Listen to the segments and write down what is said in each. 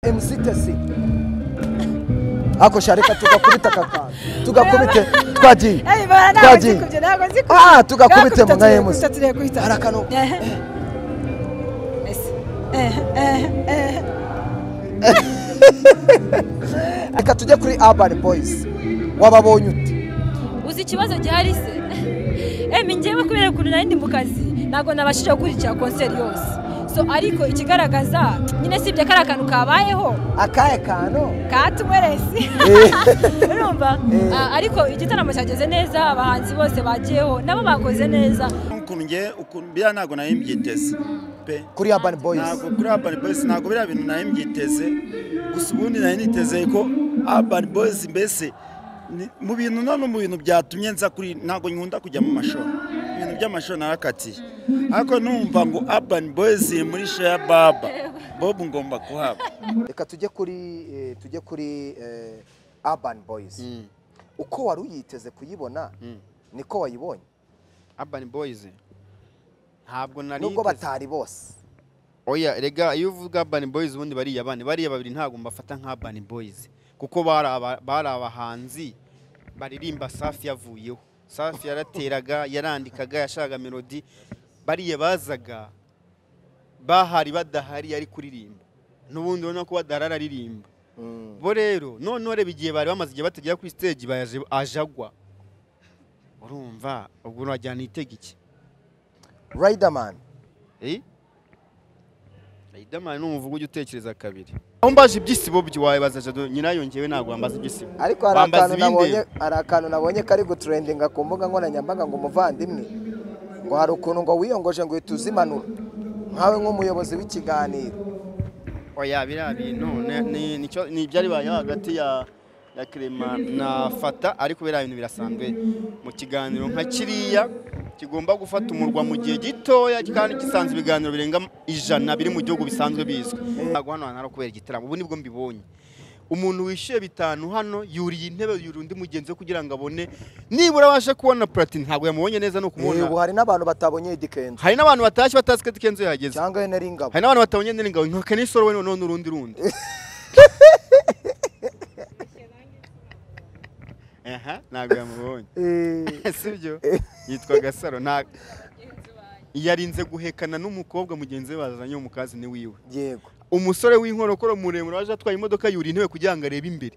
MC Tesi ako shareka tugakubita kakana tugakubite twagiye twagiye ah tugakubite mu nka MC harakano reka tujye kuri Urban Boys wababonye ute uzi ikibazo gihari se emi ngewe kubera ukuntu nari ndi mu kazi ntabwo nabashije gukurikira konseri yose so ariko ikigaragaza nyine sibye kari akantu kabayeho akahe kantu katumeresi urumva Ah, ariko igitaramo cyageze neza abahanzi bose bagiyeho nabo bakoze neza ukuntu nge ukuntu biriya ntabwo nari mbyiteze pe kuri Urban Boys ntabwo kuri Urban Boys ntabwo biriya bintu nari mbyiteze gusa ubundi nari niteze ko Urban Boys mbese ni- mu bintu none mu bintu byatumye nza kuri ntabwo nkunda kujya mu mashuri ibintu by'amashuri narakatiye ariko numva ngo Urban Boys iri muri Share Baba Bob ngomba kuhaba reka tujye kuri eh, tujye kuri eh, Urban Boys uko wari uyiteze kuyibona niko wayibonye Urban Boys ntabwo nari nubwo niteze. batari bose oya rega iyo uvuga Urban Boys ubundi bariya bandi bariya babiri ntabwo mbafata nka Urban Boys kuko bari aba- bari abahanzi baririmba Safi yavuyeho Safi yarateraga yarandikaga yashakaga melody bariya bazaga bahari badahari yari kuririmba n'ubundi urabona ko badahari aririmba bo rero noneho reba igihe bari bamaze igihe batagera kuri stage baje ajagwa urumva ubwo urajyana itega iki Riderman Eh? Riderman ni umuvugo ujya utekereza kabiri aho mbaje ibyisibo byo wabibaza jado nyirayo ngewe ntabwo wambaza ibyisibo ariko hari Bambaza akantu ibindi. nabonye hari akantu nabonye kari gutrendinga ku mbuga nkoranyambaga ngo umuvandimwe ngo hari ukuntu ngo wiyongoje ngo uhita uzimanura nkawe nk'umuyobozi w'ikiganiro oya biriya bintu ni- ni- nicyo- ni ibyari baye hagati ya ya Clement na Fata ariko biriya bintu birasanzwe mu kiganiro nka kiriya kigomba gufata umurwa mu gihe gitoya kandi gisanzwe ibiganiro birenga ijana biri mu gihugu bisanzwe bizwi ntabwo hano hantu hari kubera igitaramo ubu nibwo mbibonye umuntu wishyuye bitanu hano yuriye intebe yuriye undi mugenzi we kugira ngo abone nibura abashe kubona platini ntabwo yamubonye neza ni Eh, ubu ukumubona hari n'abantu batabonye Eddy Kenzo hari n'abantu batashye batazi ko Kenzo yahageze cyangwa Henry Ngabo hari n'abantu batabonye Nelly Ngabo nka Kenny Solo we noneho n'urundi rundi aha ntabwo yamubonye Eh, sibyo yitwa Gasaro nta yarinze guhekana n'umukobwa mugenzi we bazanye wo mu kazi ni wiwe yego umusore w'inkorokoro muremure waje atwaye imodoka yuriye intebe kugira ngo arebe imbere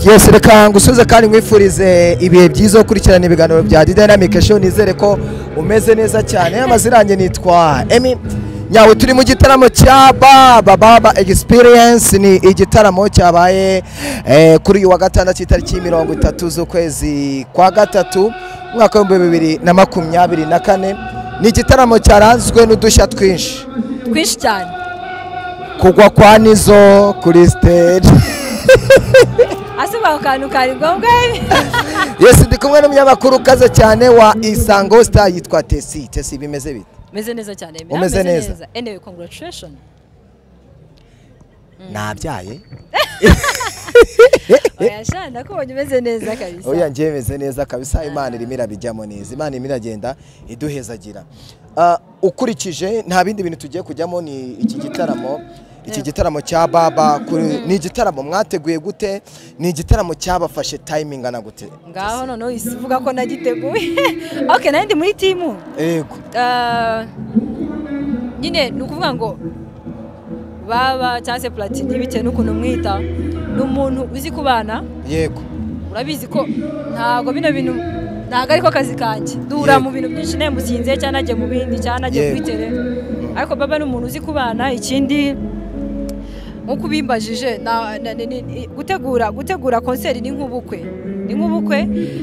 Yes, reka ngusubize kandi nkwifurize ibihe byiza wo gukurikirana ibiganiro bya The Dynamic Show nizere ko umeze neza cyane amazina yanjye nitwa Emi nyawe turi mu gitaramo cya Baba Baba Experience ni igitaramo cyabaye eh, kuri uyu wa gatandatu itariki mirongo itatu z'ukwezi kwa gatatu umwaka w'ibihumbi bibiri na makumyabiri na kane ni igitaramo cyaranzwe n'udushya twinshi twinshi cyane kugwa kwa Nizo kuri stage ase ako kantu kari ngombwa Yes, ndi kumwe n'umunyamakuru ukaze cyane wa Isango Star yitwa Tesi. Tesi bimeze bite? meze neza cyane Emira, Umeze meze neza. anyway congratulations Nabyaye. oya sha ndakubonye umeze neza kabisa Oya njye meze neza kabisa Imana irimo irabijyamo neza. Imana irimo iragenda iduhezagira. Ah, ukurikije nta bindi bintu tugiye kujyamo ni iki gitaramo iki gitaramo cya baba kuri ni igitaramo mwateguye gute ni igitaramo cyabafashe timing ana gute ngaho noneho isivuga ko nagiteguye ok nayo ndi muri timu yego Ah, nyine ni ukuvuga ngo baba cyangwa se platini bitewe n'ukuntu mwita ni umuntu uzi kubana yego urabizi ko ntabwo bino bintu ntabwo ariko akazi kanjye duhura Yego. mu bintu byinshi nawe musinze cyangwa nagiye mu bindi cyangwa nagiye Yego. kuri tere ariko baba ni umuntu uzi kubana ikindi nk'uko ubimbajije na- na- ni- ni- ni- gutegura gutegura konseri ni nk'ubukwe ni nk'ubukwe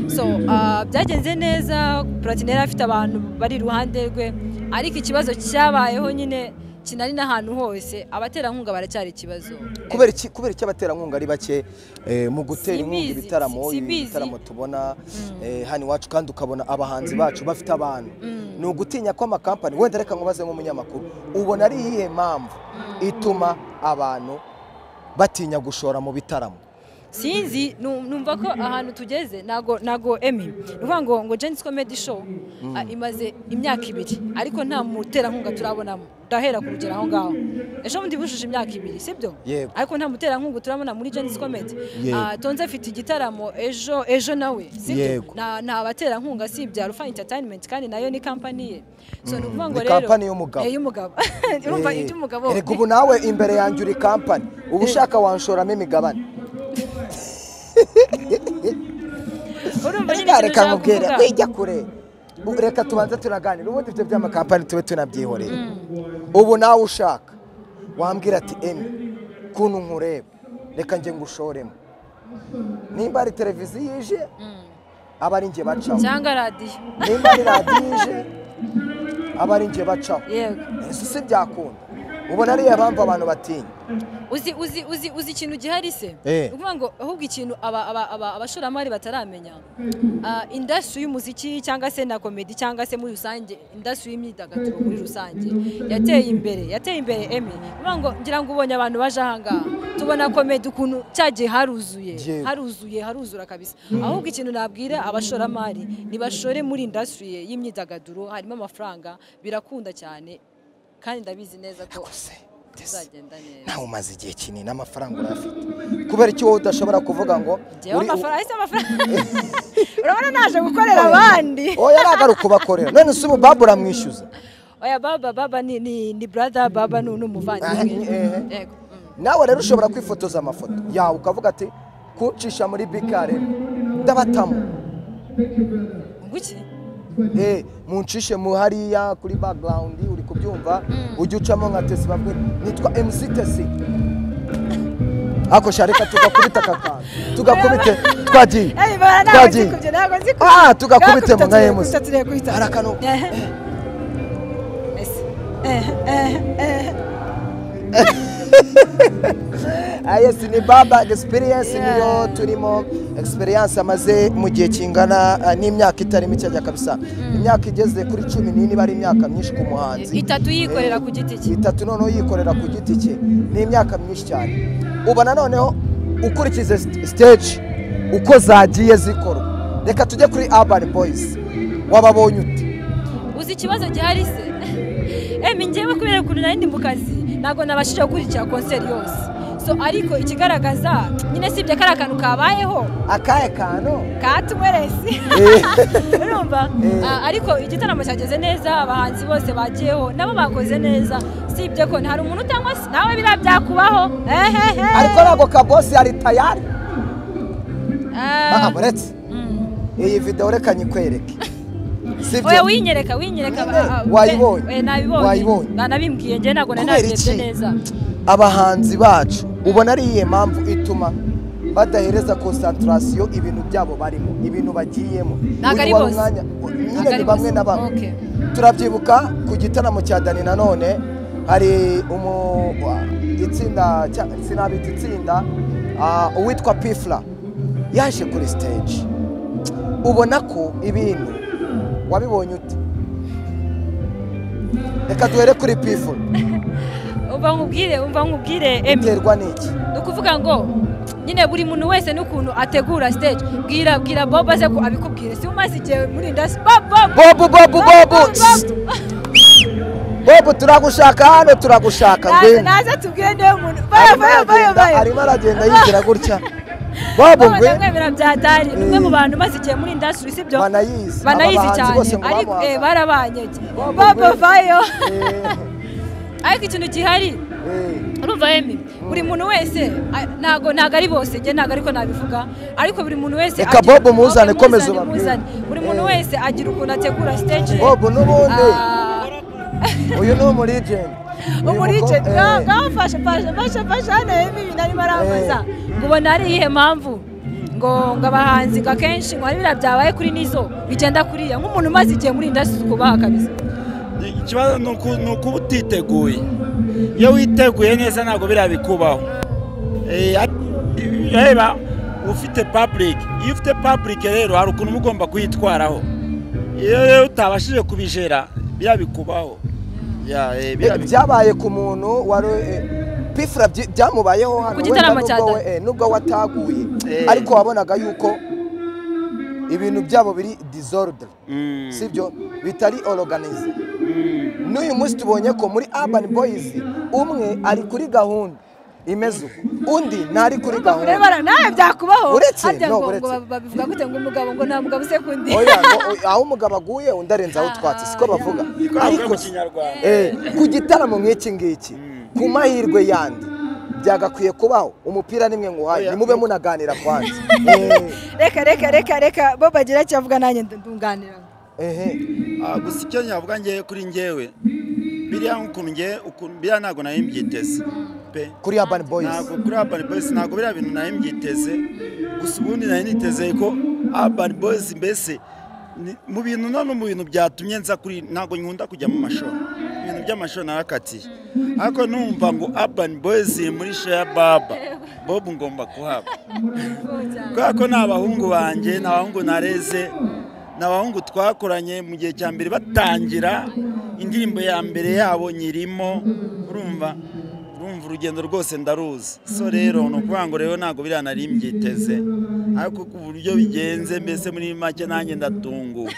so ah, byagenze neza platini yari afite abantu bari iruhande rwe ariko ikibazo cyabayeho nyine kinari n'ahantu hose abaterankunga baracyari ikibazo kubera iki kubera iki abaterankunga ari bake eh, mu gutera inkunga Simbizi, ibitaramo si- simbizi. ibitaramo tubona eh, hano iwacu kandi ukabona abahanzi bacu bafite abantu ni ugutinya ko amakampani wenda reka nkubaze nk'umunyamakuru ubona ari iyihe mpamvu ituma abantu batinya gushora mu bitaramo sinzi nu- numva ko ahantu tugeze ntago ntago emi ni ukuvuga ngo ngo jenisi komedi show ah, imaze imyaka ibiri ariko nta muterankunga turabonamo ndahera ku rugero aho ngaho ejo bundi bujuje imyaka ibiri sibyo Yego. ariko nta muterankunga turabona muri jenisi komedi Yego. tonze afite igitaramo ejo ejo nawe sibyo Yego. nta nta baterankunga si ibya rufa entertainment kandi nayo ni kampani ye so ni ukuvuga ngo Ni rero kampani y'umugabo. Eh, y'umugabo urumva iby'umugabo Erega ubu nawe imbere yanjye uri kampani uba ushaka wanshoramo imigabane urumva nyine reka ikintu reka ushaka nkubwire kuvuga. wijya kure Ubu reka tubanze turaganira ubundi ibyo by'amakampani tube tunabyihoreye ubu nawe ushaka wambwira ati emi kuntu nkureba reka njye ngushoremo nimba ari televiziyo ije aba ari njye bacaho cyangwa radiyo nimba ari radiyo ije aba ari njye bacaho yego ese si byakunda ubona ariyo mpamvu abantu batinya uzi uzi uzi uzi ikintu gihari se Eh. Ni ukuvuga ngo ahubwo ikintu aba- aba- aba- abashoramari bataramenya indasitiri y'umuziki cyangwa se na komedi cyangwa se muri rusange indasitiri y'imyidagaduro muri rusange yateye imbere yateye imbere emi Ni ukuvuga ngo ngira ngo ubonye abantu baje ahangaha tubona komedi ukuntu cyagiye haruzuye Yego. haruzuye haruzura kabisa ahubwo ikintu nabwira abashoramari ntibashore muri indasitiri y'imyidagaduro harimo amafaranga birakunda cyane kandi ndabizi neza ko se ndetse bizagenda neza nawe umaze igihe kinini amafaranga urayafite kubera iki wowe udashobora kuvuga ngo Njyewe uri- amafaranga ese amafaranga urabona naje gukorera abandi oya ntabwo ari ukubakorera none si ubu babu uramwishyuza oya baba baba ni ni ni brother baba ni ni umuvandimwe Ah, eh. yego mm. nawe rero ushobora kwifotoza amafoto yawe ukavuga ati kuncisha muri bikare ndabatamo nguki eh muncishe mu hariya kuri background uri kubyumva ujye ucamo nka tesi bamwe nitwa MC tesi ako shareka tugakubita aka kantu tugakubite twagiye Ey, bara ntabwo nzikubye, ntabwo nzikubye. ah tugakubite mu nka Turakubita, MC turakubita, turakubita. hari akantu Ehe. Ese. Ehe, ehe, ehe. Ah, yes ni baba experience Yeah. niyo turimo experience amaze mu gihe kingana ah, n'imyaka itari mikeya kabisa imyaka igeze kuri cumi n'ine iba ari imyaka myinshi ku muhanzi Itatu yikorera Eh, ku giti cye. itatu noneho yikorera ku giti cye ni imyaka myinshi cyane uba noneho ukurikize st- stage uko zagiye zikorwa reka tujye kuri urban boys wababonye ute uzi ikibazo gihari se emi njyewe kubera ukuntu nari ndi mu kazi ntabwo nabashije gukurikira konseri yose so ariko ikigaragaza nyine sibye kari akantu kabayeho akahe kantu katumeresi urumva Eh. Ah, ariko igitaramo cyageze neza abahanzi bose bagiyeho nabo bakoze neza si ibyo ko hari umuntu utanywa se nawe biriya byakubaho ehehe ariko ntabwo kabosi ari tayari Ah, Ah, uretse mm. iyi video reka nyikwereke si oya byo winyereka winyereka Nyine, ah, ah, wayibonye. eh, nabibonye Wayibonye. nanabimbwiye njye ntabwo nari Kubera nabirebye iki? neza abahanzi bacu ubona ari iyihe mpamvu ituma badahereza konsantarasiyo ibintu byabo barimo ibintu bagiyemo Ntabwo ari Uyu wari bose. umwanya- Ntabwo nyine ari ni bamwe bose. na bamwe Okay. turabyibuka ku gitaramo cya dani nanone hari umu wa- itsinda cya- sinabita itsinda ah, uwitwa pifla yaje kuri stage ubona ko ibintu wabibonye ute reka duhere kuri pifla umva nkubwire umva nkubwire emi biterwa n'iki ni ukuvuga ngo nyine buri muntu wese n'ukuntu ategura stage bwira bwira bobo aze ko abikubwire si umaze igihe muri indasi bobo bobu bobu bobu bobu turagushaka hano turagushaka ngwino naze tubwire niwe muntu bayo Arimo bayo bayo aragenda- bayo arimo aragenda yigira gutya bobu ngwino ndamwemera byatari ni umwe mu Eh. bantu umaze igihe muri indasitiri sibyo Banayizi. banayizi Aba bahanzi cyane bose ngo ariko bamuhaga. eh, barabanyege Bobo bobo ngwino. bayo Eh, ariko ikintu gihari eh. urumva emi buri muntu wese a- ntago ntago ari bose njye ntago ariko nabivuga ariko buri muntu wese Reka agira- Bobo muzane, Ok, komeza muzane, ubabwire. muzane. buri muntu Eh. wese agira ukuntu ategura stage ye. bobu n'ubundi Ah, uyu ni umurijeni umurije bwafashe fashe fashe fashe hano emi ibintu arimo arambaza ngo ubona ari iyihe mpamvu ngo ngo abahanzi ngo akenshi ngo hari biriya byabaye kuri nizo bigenda kuriya nk'umuntu umaze igihe muri indasitiri kubaha kabisa ikibazo ni uku- ni ukuba utiteguye iyo witeguye neza ntabwo biriya bikubaho Eh, at- reba ufite public iyo ufite public rero hari ukuntu uba ugomba kuyitwaraho iyo rero utabashije kubijera biriya bikubaho Ya, eh, biriya bi- byabaye ku muntu wari eh, pifura byi- byamubayeho hano Ku gitaramo wenda cya nubwo Dada. we- eh, nubwo wataguye Eh. ariko wabonaga yuko ibintu byabo biri disorder Mm. sibyo bitari oroganize Mm. n'uyu munsi tubonye ko muri urban boys umwe ari kuri gahunda imeze uko undi ntari kuri rero gahunda nawe byakubaho Uretse, harya no, ngo ngo uretse. babivuga gute ngo umugabo ngo nta mugabo usekundi oya ngo oya, aho umugabo aguye undi arenzaho utwatsi siko bavuga Niko bavuga ariko mu kinyarwanda. eh, ku gitaramo nk'iki ngiki ku mahirwe yandi byagakwiye kubaho umupira nimwe nguhaye Oya. nimube munaganira kwanza reka reka reka reka bo bagira icyo avuga nanjye ndunganira ehe Ah, gusa icyo nyavuga ngewe kuri ngewe biriya ukuntu ngewe ukuntu biriya ntabwo nari mbyiteze pe kuri urban boys ntabwo kuri Urban Boys ntabwo biriya bintu nari mbyiteze gusa ubundi nari niteze ko Urban Boys mbese ni- mu bintu none mu bintu byatumye nza kuri ntabwo nkunda kujya mu mashuri ibintu by'amashuri narakatiye ariko numva ngo Urban Boys iri muri Share Baba Bob ngomba kuhaba kubera ko ni abahungu banjye ni abahungu nareze ni abahungu twakoranye mu gihe cya mbere batangira indirimbo ya mbere yabo nyirimo urumva urumva urugendo rwose ndaruzi so rero ni ukuvuga ngo rero ntabwo biriya nari mbyiteze ariko ku buryo bigenze mbese muri make nanjye ndatunguwe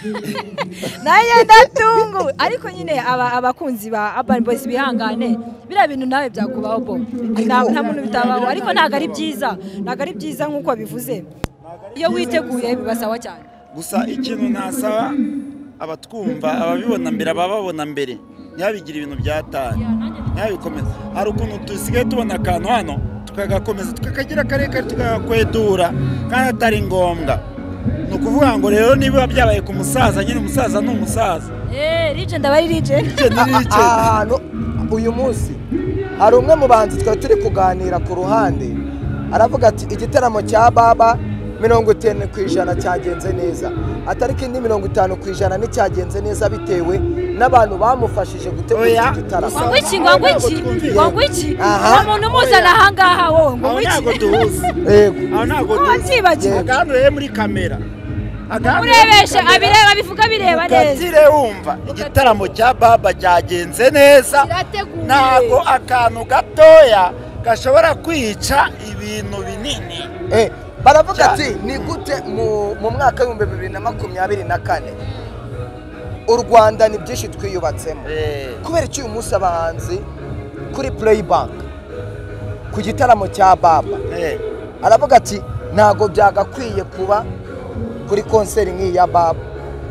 nanjye ndatungu ariko nyine aba abakunzi ba Urban Boys bihangane biriya bintu nawe byakubaho bo nta nta muntu bitabaho ariko ntabwo ari byiza ntabwo ari byiza nk'uko bivuze iyo witeguye biba sawa cyane gusa ikintu nasaba abatwumva ababibona mbere abababona mbere ntibabigire ibintu byatanye ntibabikomeze hari ukuntu dusigaye tubona akantu hano tukagakomeza tukakagira karekare tukagakwedura kandi atari ngombwa ni ukuvuga ngo rero niba byabaye ku musaza nyine umusaza ni umusaza eh rije ndabari rije Igenda Ah, irica. aha hantu uyu munsi hari umwe mu bantu twari turi kuganira ku ruhande aravuga ati igitaramo cya baba mirongo itanu ku ijana cyagenze neza atari kindi mirongo itanu ku ijana nticyagenze neza bitewe n'abantu bamufashije gutegura Oya, iki gitaramo gusa- wangwiki wangwiki wangwiki Aha. nta muntu umuzana ahangaha wowe ngo aho ntabwo wiki duhuza yego aho ntabwo kuba duhuza byibagiwe agahanureye muri kamera agahanureye muri urebeshe abireba bivuga bireba neza ukatire wumva igitaramo cya baba cyagenze neza Kirateguye. ntabwo akantu gatoya gashobora kwica ibintu binini Eh, baravuga Cyane. ati ni gute mu mu mwaka w'ibihumbi bibiri na makumyabiri na kane u rwanda ni byinshi twiyubatsemo kubera iki uyu munsi abahanzi kuri playback ku gitaramo cya baba Eh, aravuga ati ntabwo byagakwiye kuba kuri konseri nk'iyi ya baba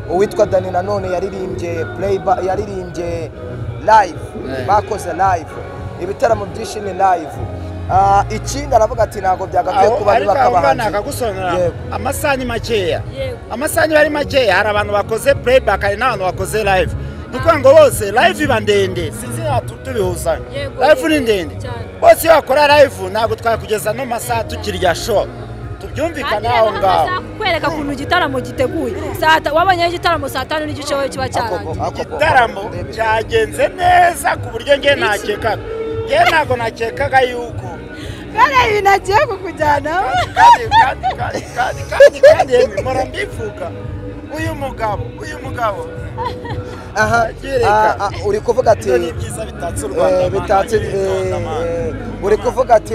uwitwa dani nanone yaririmbye playba yaririmbye live Eh. bakoze live ibitaramo byinshi ni live Ah, ikindi aravuga ati ntabwo byagakwiye aho kuba ariko biba aho ngaho akabahanzi nakagusobanurira Yego. amasaha ni makeya Yego. amasaha niba ari makeya hari abantu bakoze playback hari n'abantu bakoze live ni ukuvuga ngo bose live iba ndende sinzi natu tubihuza Yego, live ni yego, ndende cyane. bose iyo bakora live ntabwo twakugeza no masaha tukirya show tubyumvikane aho ngaho kwereka ukuntu igitaramo giteguye Saa ta- wabonye igitaramo saa tanu n'igice wowe kiba Ako- cyarangiye ako- ako- igitaramo ndebe. cyagenze neza ku buryo ngewe nakekaga ngewe ntabwo nakekaga yuko kandi ibi nagiye kukujyanaho kandi kandi kandi kandi kandi kandi yemwe mpora mbivuga uyu mugabo uyu mugabo aha Abyereka. ah, ah, uri kuvuga ati ibyo ni byiza bitatse u Rwanda eh, bitatse mana, eh, bitonda, mana. eh, uri kuvuga ati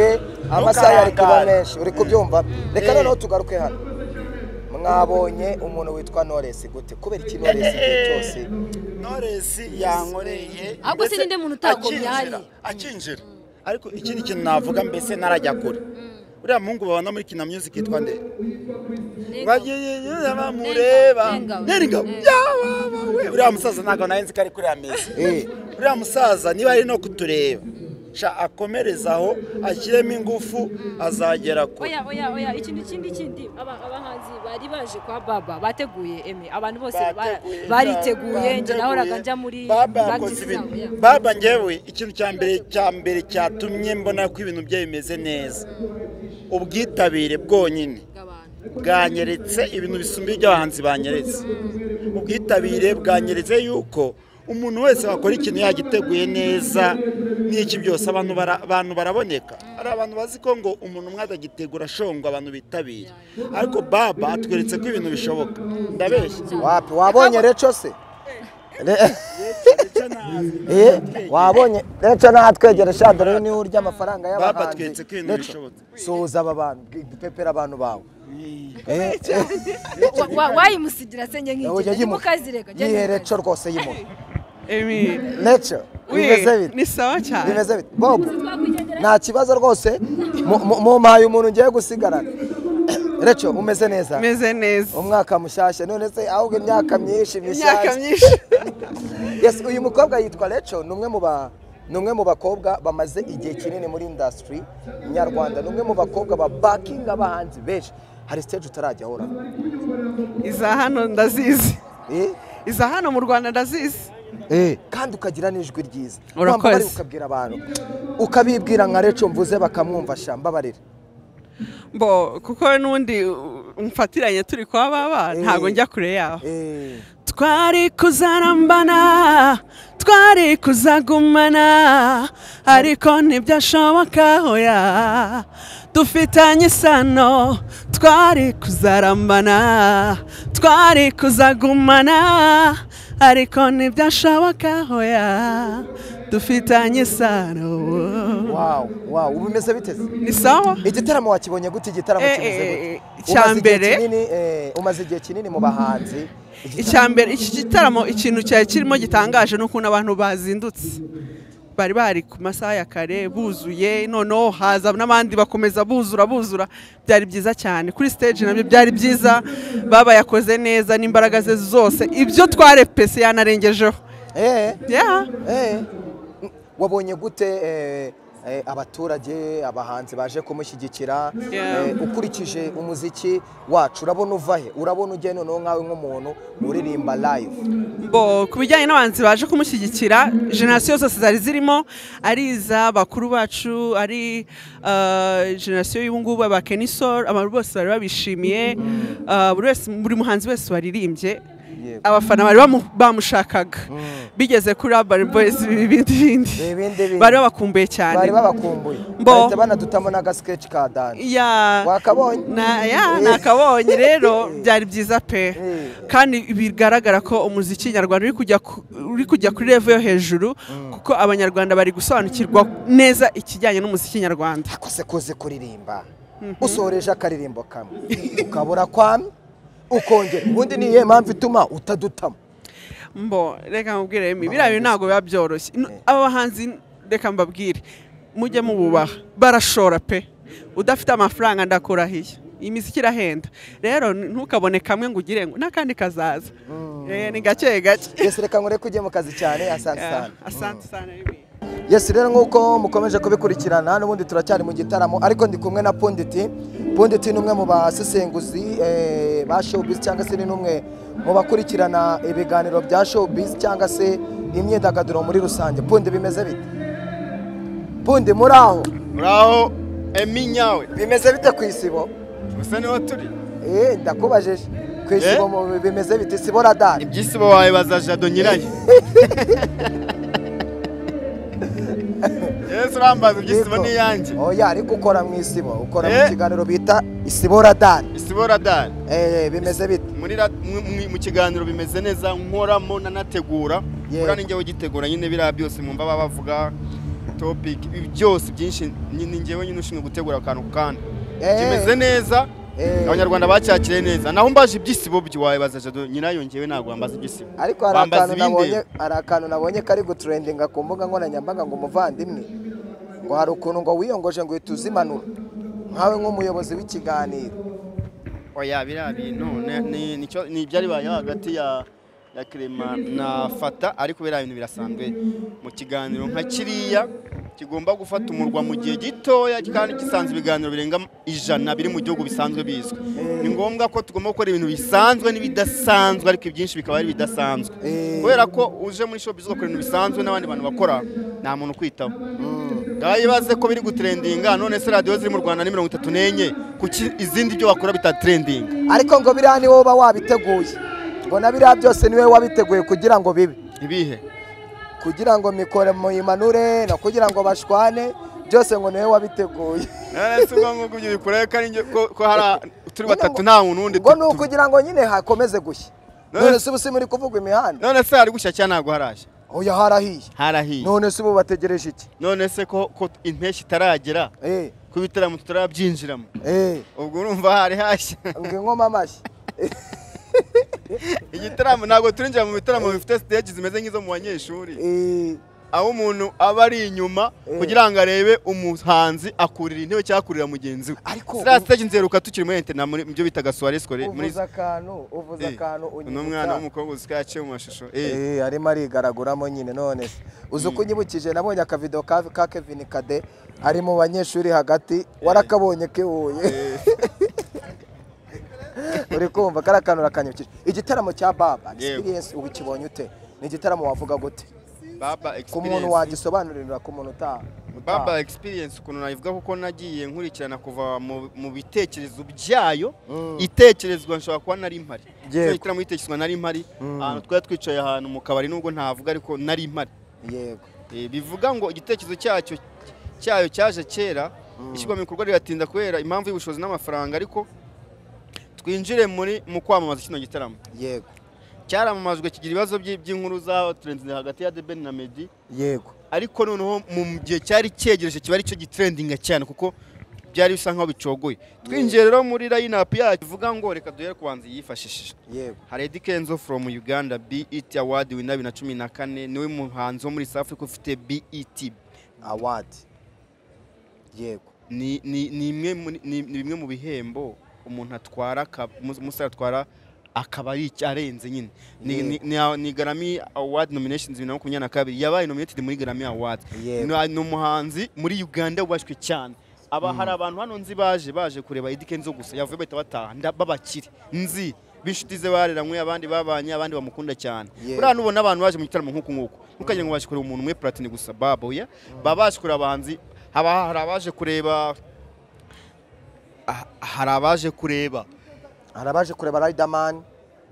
amasaha yari kuba Ntukarangare. menshi uri kubyumva reka Eh. noneho tugaruke hano mwabonye umuntu witwa noresi gute kubera iki noresi igihe cyose Knowless yankoreye Ahubwo si ndetse n'indi muntu utagombye akinjira- ahari. akinjira ariko ikindi kintu navuga mbese narajya kure uriya muhungu babona muri kina music yitwa nde bagiye bamureba Nengabo. neringabo yaba we uriya musaza ntabwo narinzi ko ari kuri ameza Eh. uriya musaza niba ari no kutureba sha akomereze aho ashyiremo ingufu azagera kure oya oya oya ikindi ikindi ikindi aba- abahanzi bari baje kwa baba bateguye eme abantu bose ba- Bateguye, bariteguye bateguye. njye nahoraga njya muri Baba practice yakoze ibintu- zabo, ya. baba ngewe ikintu cya mbere cya mbere cyatumye mbona ko ibintu bye bimeze neza ubwitabire bwonyine bw'abantu bwanyeretse ibintu bisumba iby'abahanzi banyeretse ubwitabire bwanyeretse yuko umuntu wese wakora ikintu yagiteguye neza n'iki byose abantu bara- abantu baraboneka hari abantu bazi ko ngo umuntu umwe adagitegura ashongwa abantu bitabira ariko baba atweretse ko ibintu bishoboka ndabeshya wapi wabonye reco se Re- Ndetse na- Eh, wabonye rero natwegera shadoro yo niwe urya amafaranga y'abahanzi babatwetse ko ibintu Rero bishobotse suhuza aba bantu dupepera abantu bawe Eh, Wa- wa- wayimusigira se njye ujya nk'igihe yimuka. nimukazireka njye yihere nimukazireka. co rwose yimuha Emi, neco bimeze we, bite ni sawa cyane. bimeze bite bobo nta kibazo rwose mu- mu- mumpaye umuntu ngiye gusigarana reco umeze neza Meze neza. umwaka mushyashya none se ahubwo imyaka myinshi Imyaka mishyashya myinshi. yes uyu mukobwa yitwa reco ni umwe mu ba ni umwe mu bakobwa bamaze igihe kinini muri indasitiri nyarwanda ni umwe mu bakobwa ba bakinga abahanzi benshi hari siteje utarajya ahora Iza hano ndazizi. eh Iza hano mu Rwanda ndazizi. kandi ukagira n'ijwi ryiza Urakoze. Wamva bari ukabwira abantu ukabibwira nka reco mvuze bakamwumva shamba barira Mbo kuko nundi uh, mfatiranye turi kwa baba ntago njya kure yaho. eh twari kuzarambana twari kuzagumana ariko ntibyashoboka hoya dufitanye isano twari kuzarambana twari kuzagumana ariko ntibyashoboka hoya dufitanye isano wow wow ubu bimeze biteze ni sawa igitaramo wakibonye gute igitaramo Eh, kimeze eh, gute eh, icya Umaze igihe mbere- kinini, eh, umaze igihe kinini mu bahanzi icya mbere iki gitaramo ikintu cyari kirimo gitangaje ni ukuntu abantu bazindutse bari bari ku masaha ya kare buzuye noneho haza n'abandi bakomeza buzura buzura byari byiza cyane kuri stage nabyo byari byiza baba yakoze neza n'imbaraga ze zose ibyo twarepese yanarengejeho eh Yeah. eh wabonye gute eh, eh, abaturage abahanzi baje kumushyigikira Yeah. eh, ukurikije umuziki wacu urabona uva he urabona ujya noneho nkawe nk'umuntu uririmba live bo ku bijyanye n'abanzi baje kumushyigikira generasiyo zose zari zirimo ari iz'abakuru bacu ari eh, generasiyo y'ubungubu aba kenisol abantu bose bari babishimiye eh, buri wese buri muhanzi wese waririmbye Yego. abafana bari bamu- bamushakaga bigeze kuri urban boys ibindi bindi Ibindi bindi. bari babakumbuye cyane bari babakumbuye Mbo. bahita banadutamo n'agasikeci ka dani Ya. wakabonye Na- ya, nakabonye rero byari byiza pe Eh. kandi bigaragara ko umuziki nyarwanda uri kujya ku- uri kujya kuri level yo hejuru kuko abanyarwanda bari gusobanukirwa neza ikijyanye n'umuziki nyarwanda akose kuzi kuririmba usoreje akaririmbo kamwe ukabura kwamwe ukongera ubundi ni iyihe mpamvu ituma utadutamo mbo reka mubwire Remy, biriya bintu ntabwo biba byoroshye N- aba bahanzi reka mbabwire mujye mububaha barashora pe udafite amafaranga ndakurahiye iyi miziki irahenda rero n- ntukabone kamwe ngo ugire ngo n'akandi kazaza Eh, ni gake gake ese reka nkore kujye mu kazi cyane asante Yeah, cyane asante sana Remy. yesi rero nk'uko mukomeje kubikurikirana n'ubundi turacyari mu gitaramo ariko ndi kumwe na ponditi ponditi ni umwe mu basesenguzi eh, ba showbiz cyangwa se ni n'umwe mu bakurikirana ibiganiro bya showbiz cyangwa se imyidagaduro muri rusange pundi bimeze bite pundi muri aho uraho emi nyawe bimeze bite ku isibo gusa niho turi Eh, ndakubajije ku isibo Eh? mu- bimeze bite isibo radari ibyisibo wawe bazajado nyirayo yesu urambaza ibyisibo ni iyanjye oya ariko ukora mu isibo ukora mu Eh? kiganiro bita isibo radari isibo radari Eh, bimeze bite muri ra- mu- mu- mu kiganiro bimeze neza nkoramo nanategura Yeah. kuri ninjyewe ugitegura nyine biriya byose mwumva baba bavuga topic ibi byose byinshi ni ni njyewe nyine ushinzwe gutegura akantu ku kandi Eh. kimeze neza Eh. abanyarwanda bacyakiriye neza naho mbaje ibyisibo wabibaza jado nyirayo njyewe ntabwo bambaza ibyisibo ariko hari Bambaza akantu nabonye ibindeba. hari akantu nabonye kari guturendinga ku mbuga nkoranyambaga ngo umuvandimwe ngo hari ukuntu ngo wiyongoje ngo uhita uzimanura nkawe nk'umuyobozi w'ikiganiro oya biriya bintu ni- ni- nicyo- ni ibyari bibaye hagati ya ya Clement na fata ariko biriya bintu birasanzwe mu kiganiro nka kiriya kigomba gufata umurwa mu gihe gitoya kandi gisanzwe ibiganiro birenga ijana biri mu gihugu bisanzwe bizwi ni ngombwa ko tugomba gukora ibintu bisanzwe n'ibidasanzwe ariko ibyinshi bikaba ari ibidasanzwe Eh. kubera ko uje muri showbiz ugakora ibintu bisanzwe n'abandi bantu bakora nta muntu ukwitaho ngaho ibaze ko biri gutrendinga none se radiyo ziri mu rwanda ni mirongo itatu n'enye kuki izindi byo wakora bitatrendinga ariko ngo biriya ni wowe uba wabiteguye ngo na biriya byose ni wowe wabiteguye kugira ngo bibe ibihe kugira ngo mikore muyimanure no kugira ngo bashwane byose ngo ni wowe wabiteguye none se ubwo ngubwo ibyo bikurayo ko ari njye- ko- ko hari a- turi batatu nta muntu wundi ngo tu- ni tu- ukugira ngo nyine hakomeze gushya Eh. none se ubu si muri kuvuga imihanda none se hari gushya cyangwa ntabwo haraje oya harahiye harahiye none se ubu bategereje iki none se ko ko impeshyi itaragera eh ko ibitaramo tutarabyinjiramo eh ubwo urumva hari hashya ngo inkoma amashyi igitaramo ntabwo turinjira mu bitaramo bifite stage zimeze nk'izo mu banyeshuri eh aho umuntu aba ari inyuma Eh. kugira ngo arebe umuhanzi akurira intebe cyangwa akurira mugenzi we ariko ziriya stage nzeruka tukiri muri entena muri ibyo bitaga soirées scolaires muri uvuze akantu uvuze Eh, akantu uno mwana w'umukobwa usikaye mu mashusho eh Eh, arimo arigaraguramo nyine none se uzi uko unyibukije nabonye akavido ka ka Kevin Kade ari mu banyeshuri hagati warakabonye kebuye uri kumva kari akantu rakanyibukije igitaramo cya baba experience ubu kibonye ute ni igitaramo wavuga gute baba ku muntu experience wagisobanurira ku muntu uta baba experience ukuntu nabivuga kuko nagiye nkurikirana kuva mu- mu bitekerezo byayo Mm. itekerezwa nshobora kuba nari mpari Yego. so igitaramo gitekerezwa nari mpari Mm. ahantu twari twicaye ahantu mu kabari nubwo ntavuga ariko nari mpari yego Eh, bivuga ngo igitekerezo cyacyo cyayo cyaje kera ishyirwa mu bikorwa riratinda kubera impamvu y'ubushobozi n'amafaranga ariko twinjire muri mu kwamamaza kino gitaramo yego cyaramamajwe kigira ibibazo by- by'inkuru za trending hagati ya Deben na Meddy yego ariko noneho mu gihe cyari cyegereje kiba aricyo gitrendinga cyane kuko byari bisa nkaho bicogoye twinjiye rero muri lineup yacu bivuga ngo reka duhere ku banzi yifashishije yego hari Eddie Kenzo from Uganda BET Award winna bibiri na cumi na kane niwe muhanzi wo muri South Africa ufite BET award yego ni ni ni imwe muri- ni ni bimwe mu bihembo umuntu atwara aka- umus- umusore atwara akaba ari icyo arenze nyine ni ni- ni- ni Grammy Award nominations bibiri na makumyabiri na kabiri yabaye nominated muri Grammy Awards Yego. Ni- ni umuhanzi muri Uganda wubashywe cyane aba hari abantu hano nzi baje baje kureba Eddie Kenzo gusa yavuye bahita bataha nda- babakire nzi b'inshuti ze bareranywe abandi babanye abandi bamukunda cyane Yego. uriya nubona abantu baje mu gitaramo nk'uku nguku ntukagira ngo baje kureba umuntu umwe platini gusa babo ya baba baje kureba abahanzi haba hari abaje kureba ah, hari abaje kureba hari abaje kureba Riderman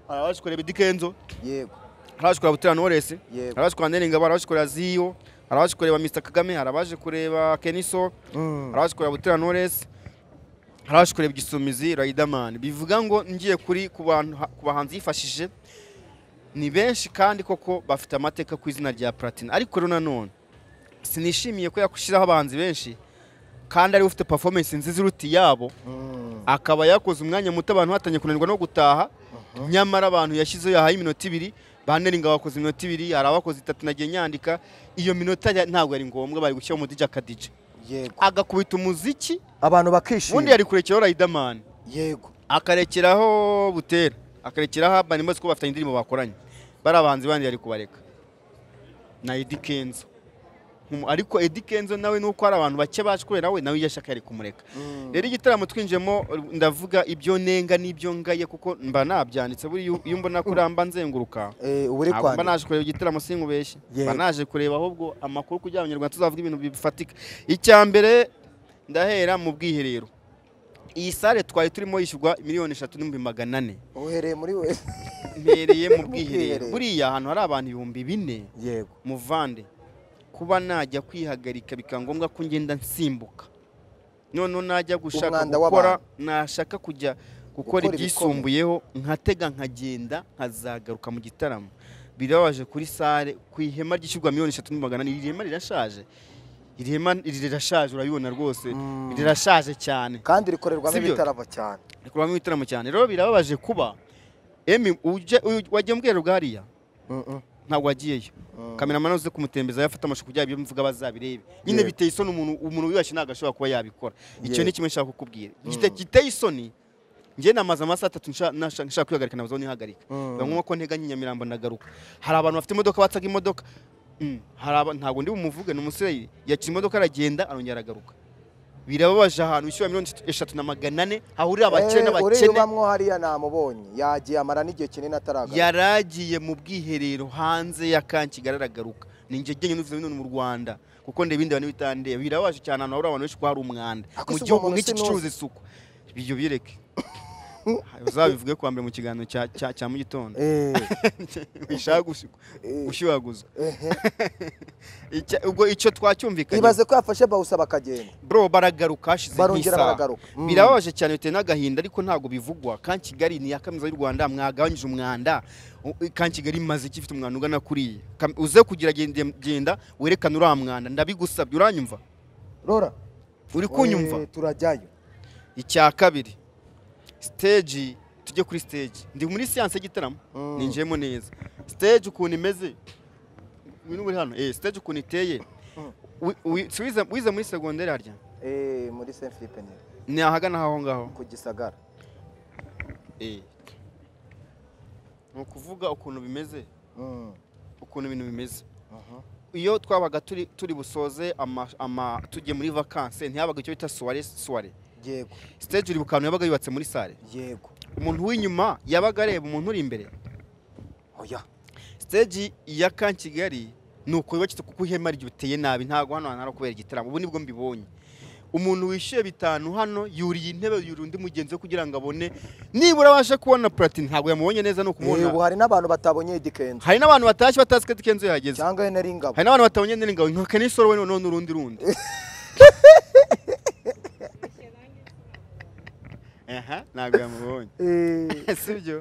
hari abaje kureba Eddie Kenzo yego hari abaje kureba Butera Knowless Yego. hari abaje kureba Nelly Ngabo hari abaje kureba Ziyo hari abaje kureba Mr Kagame hari abaje kureba Keniso hari abaje kureba Butera Knowless hari abaje kureba Gisumizi Riderman bivuga ngo ngiye kuri ku bantu ku bahanzi yifashije ni benshi kandi koko bafite amateka ku izina rya Platini ariko rero nanone sinishimiye ko yakushyiraho abahanzi benshi kandi ariwe ufite performance nziza iruta iyabo akaba yakoze umwanya muto abantu batangiye kunanirwa no gutaha nyamara abantu yashyizeho yahaye iminota ibiri baneringa bakoze iminota ibiri hari abakoze itatu nagiye nyandika iyo minota ya- ntabwo ari ngombwa bari gushyiraho umudije akadije yego agakubita umuziki abantu ubundi bakishima yari kurekeraho Riderman yego akarekeraho Butera akarekeraho Urban Boyz kuko bafitanye indirimbo bakoranye bari abahanzi bandi yari kubareka na Eddie Kenzo Nkumu- ariko Eddie Kenzo nawe nuko hari abantu bake baje kubera we nawe yashaka yari kumureka rero igitaramo twinjiyemo ndavuga ibyo nenga n'ibyo ngaye kuko mba nabyanditse buri iyo iyo mbona ko uramba nzenguruka Eh, ubu uri ntabwo mba kwandika naje kureba igitaramo sinkubeshye Yego. mba naje kureba ahubwo amakuru kugira ngo abanyarwanda tuzavuge ibintu bifatika icya mbere ndahera mu bwiherero iyi sale twari turimo yishyurwa miliyoni eshatu n'ibihumbi magana ane uhereye muri we mpereye mu Mu bwiherero. bwiherero buriya ahantu hari abantu ibihumbi bine yego muvande kuba najya kwihagarika bikaba ngombwa ko ngenda nsimbuka noneho najya gushaka Umwanda gukora w'abantu. nashaka kujya Gukora gukora ibyisumbuyeho nkatega nkagenda nkazagaruka mu gitaramo birababaje kuri sale ku ihema ryishyurwa miliyoni eshatu n'ibihumbi magana ane iri hema rirashaje iri hema rirashaje urabibona rwose Mm. rirashaje cyane kandi rikorerwamo Sibyo? ibitaramo cyane rikorwamo ibitaramo cyane rero birababaje kuba emi uje- uyu- wagiye mu bwiherero bwa hariya ntabwo wagiyeyo kameramani uze kumutembeza yafata amashusho kugira ibyo mvuga bazabirebe nyine Yego. biteye isoni umuntu umuntu wibashye ntabwo ashobora kuba yabikora icyo Yego. ni kimwe nshaka kukubwira Gite- giteye isoni njye namaze amasaha atatu nsha- nasha- nshaka kwihagarika nabuze aho nihagarika Mm. biba ngombwa ko nteganya inyamirambo ndagaruka hari abantu bafite imodoka batsaga imodoka Mm, hari aba- ntabwo ndi bumuvuge ni umusirayeri yakira imodoka aragenda arongera aragaruka birababaje ahantu wishyura miliyoni eshatu na magana ane hahurira abakire Eh, uriya n'abakene ubamwo hariya namubonye yagiye amara n'igihe kinini ataragaruka yaragiye mu bwiherero hanze ya Kankigali aragaruka ni njye jyenyine uvuze none mu Rwanda kuko ndeba ibindi bantu bitandeba birabaje cyane ahantu hahurira abantu benshi ko hari umwanda Ariko mu si uwo gihugu muntu nk'iki sinuzi. gicuruza isuku ibyo bireke uzabivuge kuwa mbere mu kiganiro cya- cya- cya mu gitondo Eh, bishaka gushyuhaguzwa Icya- ubwo icyo twacyumvikanye ibaze ko yafashe bawusa bakagenda bro baragaruka hashize barongera nk'isaha. baragaruka Mm. birababaje cyane biteye n'agahinda ariko ntabwo bivugwa kan kigali ni iya kaminuza y'u rwanda mwagabanyije umwanda U- kan kigali imaze iki ifite umwanda ugana kuriya Kam- uze kugira genda genda werekane uriya mwanda ndabigusabye uranyumva rora uri kunyumva eh, turajyayo icya kabiri siteji tujye kuri siteji ndi muri siyanse y'igitaramo Mm. ninjiyemo neza siteji ukuntu imeze ibintu biri hano eh siteji ukuntu iteye Mm. Wi- wi- si wize- wize muri segonderi harya Eh, muri saint philippe nyine, ni ahagana aho ngaho ku gisagara Eh. ni ukuvuga ukuntu bimeze Mm, ukuntu ibintu bimeze aha. iyo twabaga turi turi busoze ama, ama tujye muri vakanse ntihabaga icyo bita suware suware yego siteji uri bukanu yabaga yubatse muri sare yego umuntu w'inyuma yabaga areba umuntu uri imbere oya siteji ya kan kigali ni uko yubakitse kuko ihema ryuteye nabi ntabwo hano hantu hari kubera igitaramo ubu nibwo mbibonye umuntu wishyuye bitanu hano yuriye intebe yuriye undi mugenzi we kugira ngo abone nibura abashe kubona platini ntabwo yamubonye neza ni Eh, ubu ukumubona hari n'abantu batabonye igikenzo hari n'abantu batashye batazi ko kenzo yahageze cyangwa na ringabo hari n'abantu batabonye n'ingabo nka n'isoro we none urundi rundi aha ntabwo yamubonye Eh, si byo